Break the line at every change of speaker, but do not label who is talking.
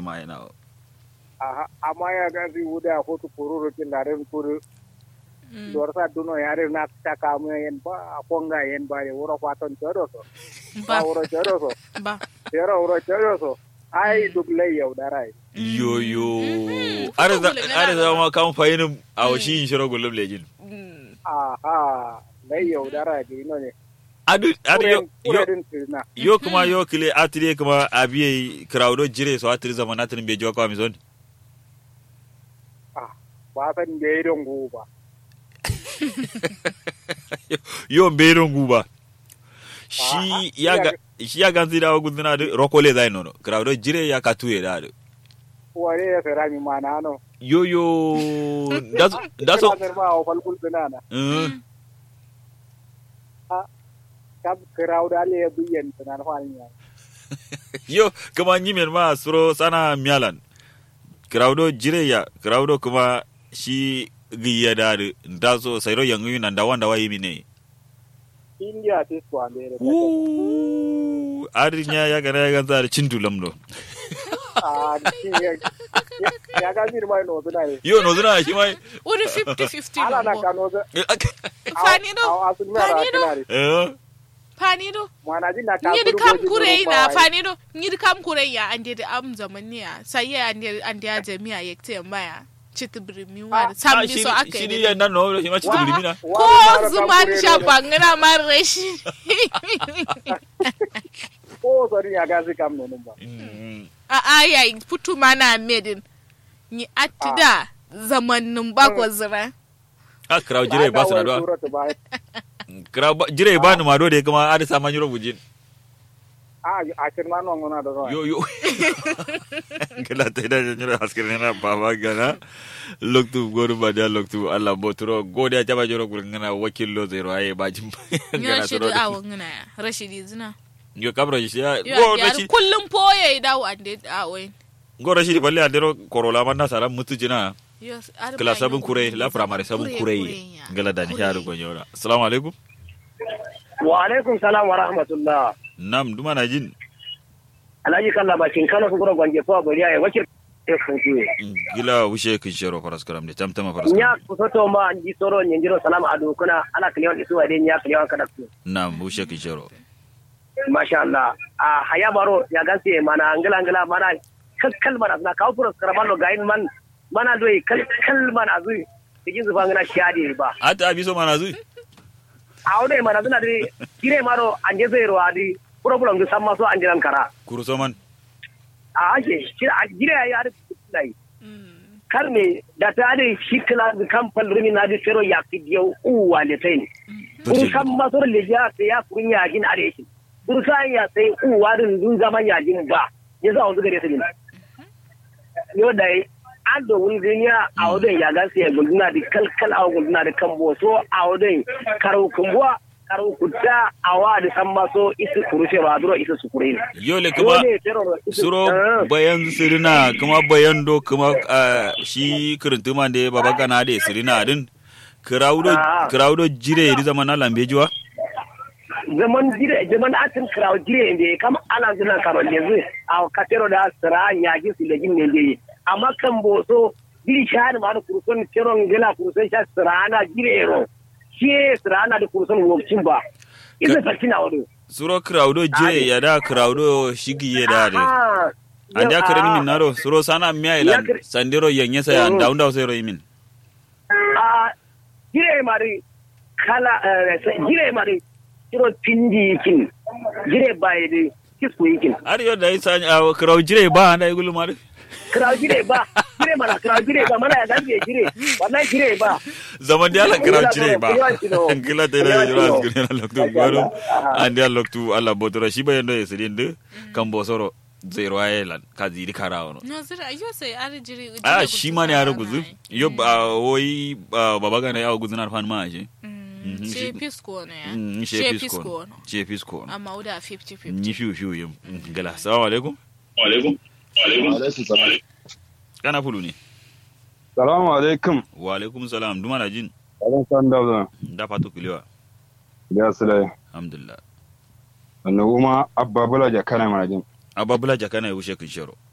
ma yana
Aha, amma ya ga zai wuda ko tu kururu kin da ren kuru dor sa duno ya ren na ta ka mu yen ba a konga yen ba ye wuro kwaton choro so ba
ba
wuro choro so
ba
tero wuro choro so ai duk lai yau da rai
yo yo
Mhm.
are da
Futu gulum
are
yana
da
da-
ma kan fayinin a washi yin shiro gulum lejin
Mm.
aha lai yau da rai di no ne
adu adu yo yo
kuredin tirna
yo kuma yo kile atire kuma abiye crowdo jire so atire zaman atire be joko mi zon
ah ba san da irin go ba
yo beron guba shi
Aha,
ya ga shi ya ganzi da guduna da rokole zai nono crowdo jire ya katuye da adu
ware ya sara mi mana no
yo yo daso daso
Kira ba o falkul tunana
eh,
kab kirau da le biyan tunan falnya
yo kuma nyimen ma suro sana mialan crowdo jire ya crowdo kuma shi giya da adu daso sayro yangu nan da wanda wayi mine
india ti ko andere
Woo, arinya ya gana ya ganza da cin dulam no
ah ni ya ya ga mir mai no tunai
yo no zuna shi mai
Wani 50-50
ala na
no bo.
kano da
Fanido,
asun mara
Fanido.
tunari
eh
fanido.
mana jin na ka
Nyiri kam kure na fanido. Nyiri kam kure ya ande da am zamaniya. Sai ya ande ande ya jami'a ya te maya. Chiti birimi wa
Ah,
sam ni
shi
so aka
shi
yi.
ni yan nan no shi ma ci tubuli mina
Ko zuman shabangana mara shi.
ko sori ya ga zai kam no ba
Mm.
A aya putu mana medin. Ni atida zamanin bakwa zira.
a kraw jire ba su na do
ba
kraw ba- jire ba ni ma do de kuma ada sama nyuro bujin
a a kirma no ngona da no
yo yo kala ta da nyuro askir na baba gana loktu goru ba da loktu Allah boturo gode ta ba jiro gurin ngana wakillo zero aye ba jin
Ya
gana
shi
suro
da awon ngana ya. Rashidi zina.
yo kabra shi ya
Yo
go
ya
rashi
kullum poye dawo ande awon.
go rashi balle adero korola man na sala mutu jina
Yes, ar
kala
ma
sabun
yo
kure
gudu
la
zama
primary sabun
kure
kure
ya.
ngala da ni
Kure.
haru gonyora assalamu alaikum
wa alaikum salam wa rahmatullah
nam duma na jin
alhaji kalla bakin kano su gura gwanje fa bari ya wakil e futu
gila wushe kin shero faras karam de tamtama faras
nya
karam
kusoto ma anji soro nyenjiro salam adu kuna ala kliyon isu wa de nya kliyon kada ku
nam wushe kin shero
masha Allah a haya baro ya ganse mana angala angala mana kakkal mana na kawo furos karabalo gain man mana doi kakkal mana zui cikin zufa ngana shadi ba
ata abiso mana zui
a wode mana zuna di gire maro anje zero adi problem du samma so anjiran kara
kuruso man
a ake shi a gire ya adi dai
Mm.
kar ne da ta adi shi kala da kamfan rumi na di fero ya fi yau uwa le tai kun kan masor le ya sai ya kun ya gin are shi kun sa ya sai uwa din dun zaman ya gin ba ya za wanzu gare su ne yo da an da wani duniya a wadon ya gasa ya guduna da kalkal a guduna da kan boso a wadon karau kumbuwa karau kutta a wa da san maso isi kurushe ba duro isi su kure
yole kuma suro bayan sirina kuma bayan do kuma ah, shi kirintuma de baba kana de sirina din kirawdo
Ah.
kirawdo jire ri zaman na lambejuwa
zaman jire zaman atin kraw jire ne kam ala zuna karo yanzu a katero da sira yaji su legin ne ne amma kan boso jiri shahar ma da kurson keron gila kurson sha sira na jire ro shi sira na da kurson wokin ba ina fakina wado
suro kirawdo jire
Ade.
ya da kirawdo shigi ya da de
Ah,
an ja
yau,
kirin
ah,
min naro suro sana miya
Ya
ilan
kir-
sandero yanye sa ya
Mhm.
daun daw sai ro yimin
a jire mari kala eh, jire mari kiro tindi kin jire bai de kisku yikin
har yau da isa kiraw jire ba da igulu mar
kira jire ba jire mana kira jire ba mana ya gaje jire wallahi jire ba
zaman da ala kiraw jire ba
Kiliwan kilo.
kila ta da
Kiliwan
jira
kilo.
asgure na loktu gwaru an da loktu alla botora shi bayan da yasirin de kan bosoro zero ayelan ka ziri karawo
No zira yo sai ar jiri.
a
jiri
shi
gudu
ma ne ya
sana
ruguzu
na yi.
yo ba woi ba baba gana ya guzu na fan ma shi
Mm,
Mhm,
She
shi-
pisco ne ya.
Mm, she
She
fisko
pisco.
she fisko
Amma uda 50-50.
ni fiu fiu yim Mm, gala assalamu alaikum
alaikum salam
kana fulu ne
salamu alaikum
wa alaikum salam duma na jin
alaikum salam da
da fatu kulewa
ya sile
alhamdulillah
annabu ma abba bula ja kana mana jin
ababula jakana ya wuce kin shero